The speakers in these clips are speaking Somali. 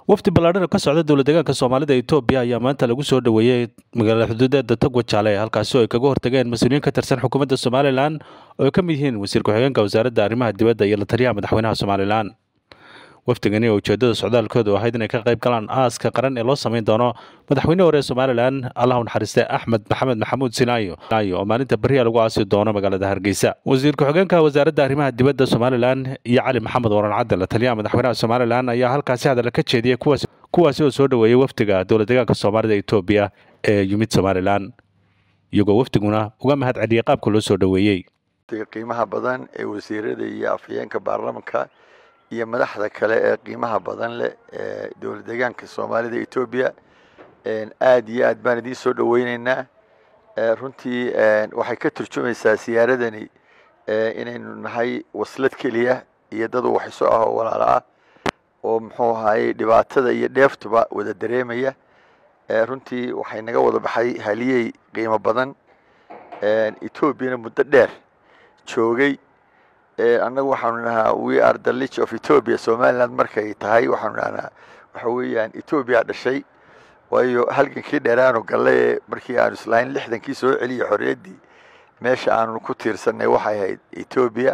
wafdi ballaadhan oo ka socda dowla deegaanka soomaalida etoobiya ayaa maanta lagu soo dhoweeyey magaalada xuduudeeda togwa jaale halkaasi oo ay kaga hortageen mas-uuliyiin ka tirsan xukuumadda somalilan oo ay ka mid yihiin wasiir ku-xigeenka wasaaradda arrimaha dibadda iyo la taliyaha madaxweynaha somalilan wafdigani oo ujeedada socdaalkoodu ahayd inay ka qayb galaan aaska qaran ee loo samayn doono madaxweyne hore ee somalilan allahu naxariiste axmed maxamed maxamuud sinaayo oo maalinta beriya lagu aasi doono magaalada hargeysa wasiir ku-xigeenka wasaaradda arrimaha dibadda somalilan iyo cali maxamed waran cadde la taliyaha madaxweynaha somalilan ayaa halkaasi hadalla ka jeediyey kuwaasi oo soo dhoweeyey wafdiga dowla deegaanka soomaalida etoobiya ee yimid somalilan iyagoo wafdiguna uga mahad celiyey qaabka loo soo dhoweeyey qiimaha badan ee wasiirada iyo afhayeenka baarlamanka iyo madaxda kale ee qiimaha badan leh ee dowla deegaanka soomaalida etoobiya aad iyo aad baan idiin soo dhoweyneynaa runtii waxay ka turjumaysaa siyaaradani inaynu nahay waslad keliya iyo dad waxayso ah oo walaalo ah oo muxuu ahaayey dhibaatada iyo dheeftuba wada dareemaya runtii waxay naga wada baxay haliyey qiimo badan etoobiyana muddo dheer joogay annagu waxaanu nahaa we are the lich of ethiopia somaliland markay tahay waxaanu nahnaa waxa weeyaan etoobiya dhashay waayo halgankii dheeraanu galle ee markii aanu islahayn lixdankii soo celiya xorriyaddii meesha aanu ku tiirsanay waxay ahayd etoobiya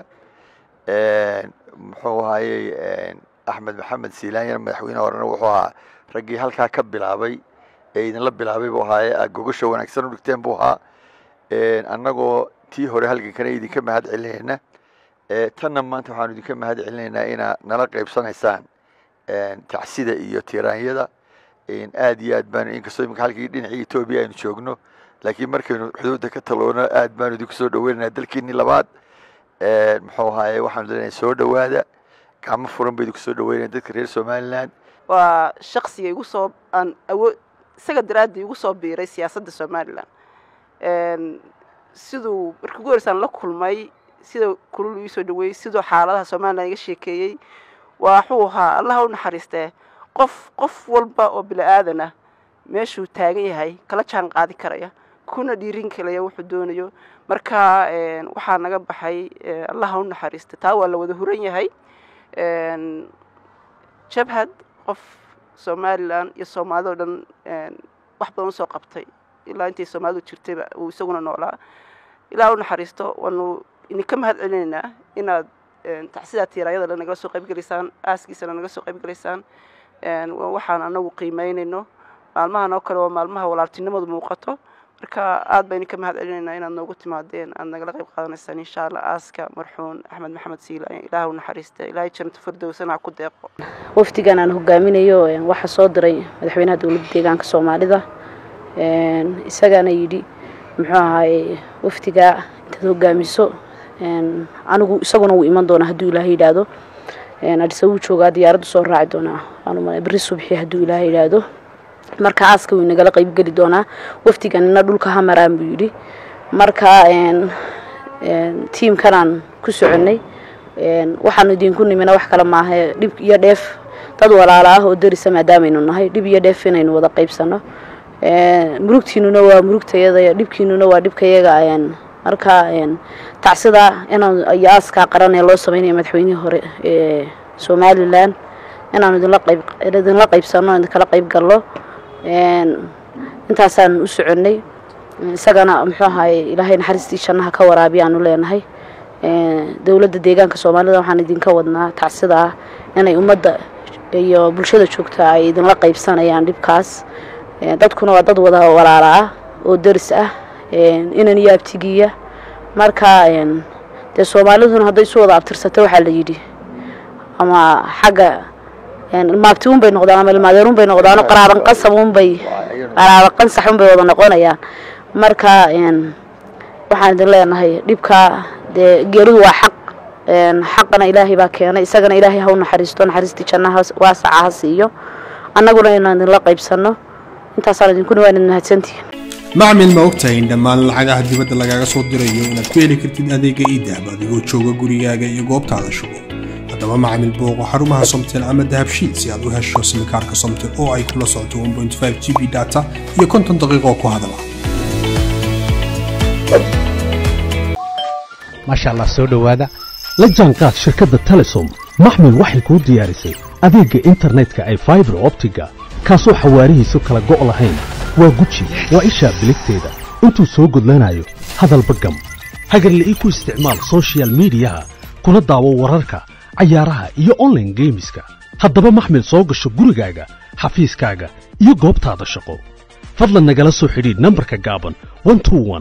muxuu ahaayey axmed maxamed silaanyana madaxweyne horena wuxuu ahaa raggii halkaa ka bilaabay ee idinla bilaabay buu ahaaye aad gogasha wanaagsan u dhigteen buu ahaa annagoo tii hore halgankana idinka mahad celinayna tanna maanta waxaanu idinka mahad celinaynaa inaad nala qaybsanaysaan tacsida iyo tiraanyada aad iyo aad baanu inkastoo imika halkii dhinacii etoobiya aynu joogno laakiin markaynu xuduudda ka taloono aad baanu idinku soo dhaweynaynaa dalkiinii labaad muxuu ahaaye waxaanu leenahay soo dhowaada gacmo furan ba idinku soo dhaweynaya dadka reer somaliland waa shaksiga igu soo aan awood isaga daraaddii igu soo biiray siyaasadda somalilan siduu markii ugu horeysaan la kulmay sida kulul ii soo dhaweeyey siduu xaaladaha somalilan iga sheekeeyey waxuu ahaa allaha u naxariistee qof qof walba oo bini aadan ah meeshuu taagan yahay kala jaan qaadi karaya kuna dhiirin kalaya wuxuu doonayo marka waxaa naga baxay allaha u naxariista taa waa la wada huran yahay jabhad qof somalilan iyo soomaalida o dhan wax badan usoo qabtay ilaa intay soomaalidu jirtayba uu isaguna noolaa ilaah u naxariisto waanu idinka mahad celinaynaa inaad tacsidaa tiiraayada nagala soo qaybgelaysaan aaskiisana naga soo qaybgelaysaan waxaan anagu qiimeynayno maalmahan oo kale waa maalmaha walaaltinimadu muuqato marka aad baan idinka mahad celinaynaa inaad noogu timaadeen aad nagala qayb qaadanaysaan insha allah aaska marxuun axmed maxamed siilaayan ilaah u naxariista ilaahay janata firdowsana ha ku deeqo wafdigan aan hogaaminayo waxaa soo diray madaxweynaha dowladda deegaanka soomaalida isagaana yidhi muxuu ahaaye wafdigaa intaad hogaamiso anigu isaguna wuu iman doonaa hadduu ilaahay yidhaahdo adisa wuu joogaa diyaaraddu soo raaci doonaa waanu beri subxi hadduu ilaahay yidhaahdo marka aaska wuu nagala qaybgeli doonaa wafdiganina dhulka ha maraan buu yidhi marka tiimkanaan ku soconnay waxaanu idinku nimina wax kale maaha dhib iyo dheef dad walaala ah oo darisa maadaamaynu nahay dhib iyo dheef inaynu wada qaybsano murugtiinuna waa murugtayada dhibkiinuna waa dhibkayaga marka tacsida inaan iyo aaskaa qaran ee loo sameynaya madaxweynihii hore ee somalilan inaanu idinla qayb idinla qaybsano idinkala qayb gallo intaasaan u soconnay isagana muxuu ahaye ilaahay naxariistii jannaha ka waraabiya aanu leenahay dowladda deegaanka soomaalida waxaan idinka wadnaa tacsida ah inay ummadda iyo bulshada joogta ay idinla qaybsanayaan dhibkaas dadkuna waa dad wada walaala ah oo daris ah inan iyo abtigiya marka dee soomaaliduna hadday isu wada abtirsato waxaa la yidhi ama xagga maabti un bay noqdaan ama ilmaadeer un bay noqdaan qaraaban qasab unbay qaraaban qansax un bay wada noqonayaan marka waxaan idin leenahay dhibka dee geeridu waa xaq xaqana ilaahay baa keenay isagana ilaahay ha u naxariisto naxariistii jannaha waasaca ha siiyo annaguna inaan idinla qaybsanno intaasaan idinkuna waan idin mahadsantihiin macmil ma ogtahay in dhammaan lacagaha dibadda lagaaga soo dirayo inaad ku heli kartid adeega iidahab adigoo jooga gurigaaga iyo goobtaada shugo haddaba macmil booqo xarumaha somtel ama dahabshiil si aad u hesho simikaarka somtel oo ay kula socoto g b data iyo konton daqiiqo ku hadala maasha allah soo dhowaada la jaanqaad shirkadda telesom maxmil waxay kuu diyaarisay adeegga internetka ay faibar optiga kaasoo xawaarihiisu kala go' lahayn waa guji waa ishaa biligteeda intuu soo gudlanayo hadalba gam hagarla'ii ku isticmaal sochial midiyaha kuna daawo wararka cayaaraha iyo onlaine geemiska haddaba maxmil soo gasho gurigaaga xafiiskaaga iyo goobtaada shaqo fadlan nagala soo xidhiidh nambarka gaaban